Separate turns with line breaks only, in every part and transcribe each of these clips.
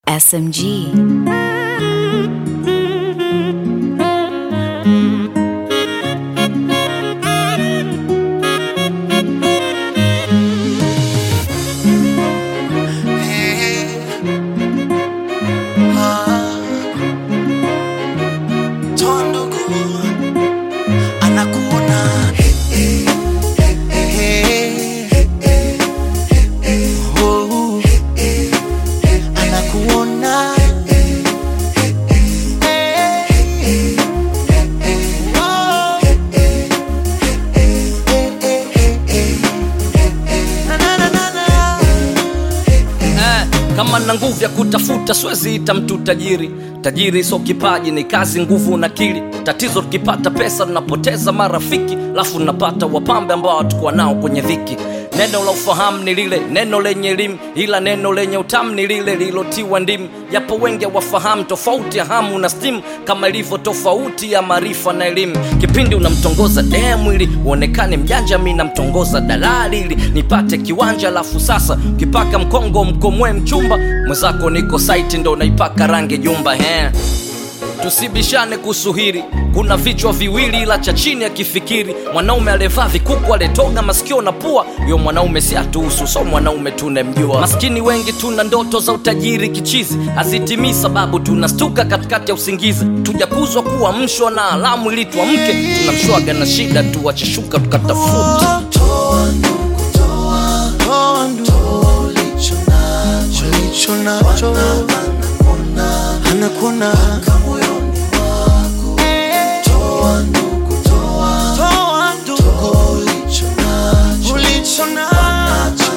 SMG.
Toa ndugu anakuona Oh, anakuona Oh, na, na, na, na, na.
eh, kama na nguvu ya kutafuta siwezi ita mtu tajiri tajiri sio kipaji ni kazi nguvu na kili tatizo tukipata pesa tunapoteza marafiki lafu tunapata wapambe ambao hatukuwa nao kwenye dhiki neno la ufahamu ni lile neno lenye elimu ila neno lenye utamu ni lile lilotiwa ndimu japo wengi wafahamu tofauti ya hamu na stimu kama ilivyo tofauti ya maarifa na elimu kipindi unamtongoza demu ili uonekane mjanja mi namtongoza dalali ili nipate kiwanja alafu sasa ukipaka mkongo mkomwe mchumba mwenzako niko saiti ndo naipaka rangi jumba he tusibishane kuhusu hili kuna vichwa viwili ila cha chini akifikiri mwanaume aliyevaa vikuku aletoga masikio na pua yo mwanaume si atuhusu so mwanaume tunemjua maskini wengi tuna ndoto za utajiri kichizi hazitimii sababu tunastuka katikati ya usingizi tujakuzwa kuwa mshwa na alamu ili tuamke tunamshwaga na shida tuwacheshuka tukatafuta
Toa ndugu, toa, toa ndugu, ulicho nacho, ulicho nacho, anakuona moyoni mwako. Toa ndugu, toa, toa ndugu, ulicho nacho, ulicho nacho,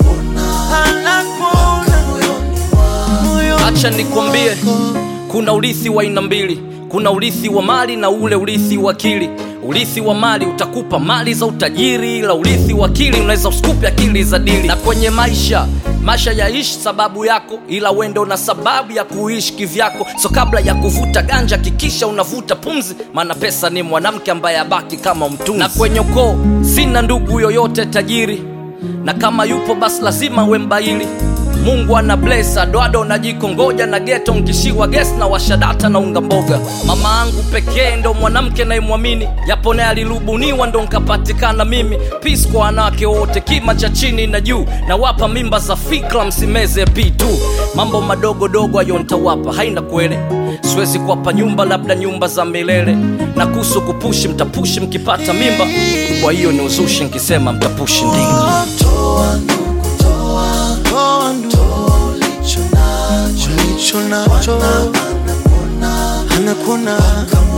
anakuona moyoni mwako.
acha nikwambie kuna urithi wa aina mbili kuna urithi wa mali na ule urithi wa akili urithi wa mali utakupa mali za utajiri ila urithi wa akili unaweza usikupe akili za dili na kwenye maisha maisha yaishi sababu yako ila wendo na sababu ya kuishi kivyako so kabla ya kuvuta ganja kikisha unavuta pumzi maana pesa ni mwanamke ambaye abaki kama mtunzi na kwenye ukoo sina ndugu yoyote tajiri na kama yupo basi lazima we mbaili mungu ana bless adoado na jiko ngoja na geto nkishiwa ges na washadata na unga mboga mama angu pekee ndo mwanamke naimwamini japo naye alirubuniwa ndo nkapatikana mimi pis kwa wanawake wote kima cha chini na juu na wapa mimba za fikra msimeze p2 mambo madogo dogo ayo ntawapa haina kwele siwezi kuwapa nyumba labda nyumba za milele na kuhusu kupushi mtapushi mkipata mimba kwa hiyo ni uzushi nkisema mtapushi ndinga
Toa ndugu, toa, toa ndugu, ulicho nacho, ulicho nacho, anakuona